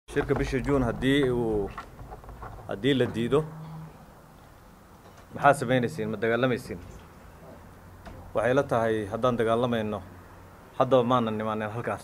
shirka bisha juun haddii uu haddii la diido maxaa samaynaysiin ma dagaalamaysiin waxay la tahay haddaan dagaalamayno haddaba maanan nimaanen halkaas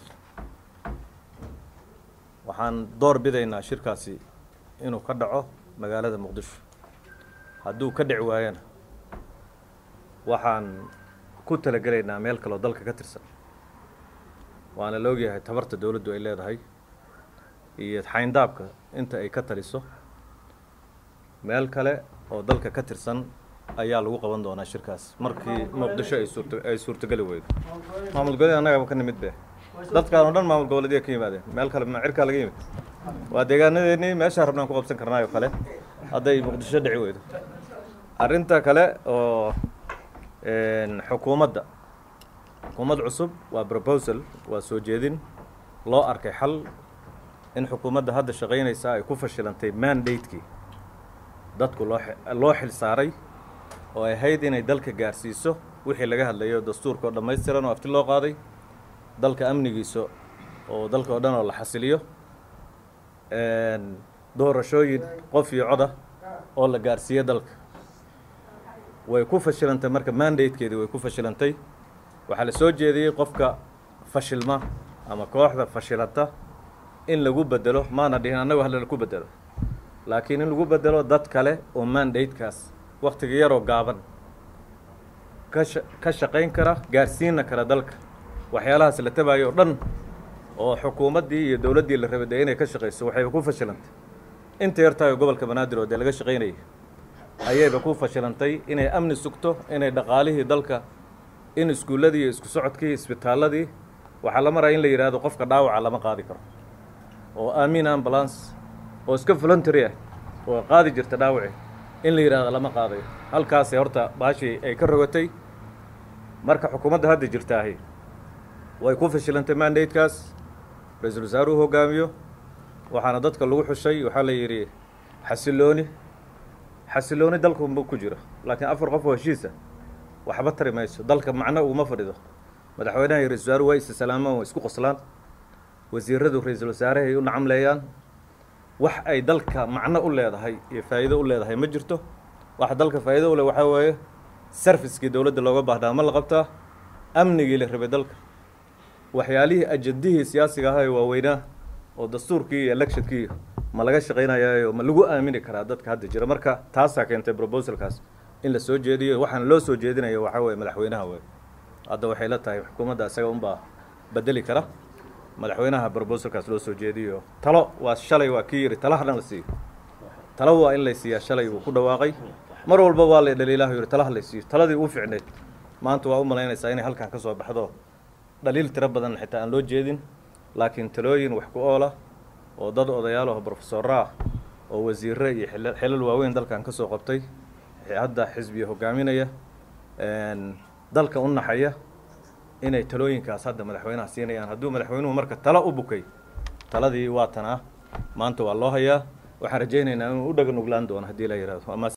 waxaan door bidaynaa shirkaasi inuu ka dhaco magaalada muqdisho hadduu ka dhici waayana waxaan ku talagelaynaa meel kaloo dalka ka tirsan waana la ogyahay tabarta dowladdu ay leedahay iyo xayndaabka inta ay ka taliso meel kale oo dalka ka tirsan ayaa lagu qaban doonaa shirkaas markii muqdisho ay suurta ay suurtageli weydo maamul goboleed annagaba ka nimid be dadkaan oo dhan maamul goboleedya ka yimaadeen meel kale ma cirkaa laga yimid waa deegaanadeennii meeshaa rabnaan ku qabsan karnaayoo kale hadday muqdisho dhici weydo arrinta kale oo xukuumadda xukuumad cusub waa proposal waa soo jeedin loo arkay xal in xukuumadda hadda shaqaynaysaa ay ku fashilantay mandate-kii dadku loo loo xil saaray oo ay ahayd inay dalka gaarsiiso wixii laga hadlayo dastuurka oo dhammaystiran oo afti loo qaaday dalka amnigiisa oo dalka oo dhan oo la xasiliyo doorashooyin qof iyo coda oo la gaarsiiyo dalka way ku fashilantay marka mandate-keedii way ku fashilantay waxaa la soo jeediyey qofka fashilma ama kooxda fashilanta in lagu bedelo maana dhihin annagu hala laku bedelo laakiin in lagu bedelo dad kale oo mandate-kaas waktiga yaroo gaaban ka sha ka shaqayn kara gaarsiina kara dalka waxyaalahaas la tabayo o dhan oo xukuumaddii iyo dowladdii la rabay dee inay ka shaqayso waxayba ku fashilantay inta yartahay gobolka banaadir oo dee laga shaqaynayay ayayba ku fashilantay inay amni sugto inay dhaqaalihii dalka in iskuulladii iyo isku socodkii isbitaalladii waxaa la maraya in la yidhaahdo qofka dhaawaca lama qaadi karo oo aamin ambulance oo iska voluntary ah oo qaadi jirta dhaawaci in la yidhahdo lama qaadayo halkaasay horta baashii ay ka rogatay marka xukuumadda hadda jirtaahi way ku fashilantay mandate-kaas ra-iisul wasaaruhu hogaamiyo waxaana dadka lagu xushay waxaa la yidhi xasilooni xasilooni dalkunba ku jiro laakiin afar qof oo heshiisa waxba tari mayso dalka macno uguma fadhido madaxweynaha iyo ra-isul wasaaruhu way isa salaamaan way isku qoslaan wasiiradu ra-iisul wasaarahay u nacamleeyaan wax ay dalka macno u leedahay iyo faa'iido u leedahay ma jirto waxa dalka faa'iido u leh waxaa weeye sarfiskii dowladda looga baahnaa ma la qabtaa amnigii la rabay dalka waxyaalihii ajandihii siyaasiga ahaa ee waaweynaa oo dastuurkii iyo electionkii ma laga shaqaynayaayo ma lagu aamini karaa dadka hadda jira marka taasaa keentay proposalkaas in la soo jeediyo waxaana loo soo jeedinayo waxaa weeye madaxweynaha wey hadda waxay la tahay xukuumadda isaga unbaa bedeli kara madaxweynaha brobosalkaas loo soo jeediyo talo waa shalay waa kii yidhi talaha dhan la siiyo talo waa in lay siiyaa shalay uu ku dhawaaqay mar walba waa la dhaliilahu yidhi talaha lay siiyo taladii uu ficneyd maanta waa u malaynaysaa inay halkan ka soo baxdo dhaliil tiro badan xitaa aan loo jeedin laakiin talooyin wax ku oola oo dad odayaal oo brofesorra ah oo wasiirre iyo xilal waaweyn dalkan ka soo qabtay hadda xisbiya hogaaminaya dalka u naxaya inay talooyinkaas hadda madaxweynaha siinayaan hadduu madaxweynuhu marka talo u bukay taladii waa tan ah maanta waa loo hayaa waxaan rajaynaynaa inuu u dhaga nuglaan doono haddii la yidhahdo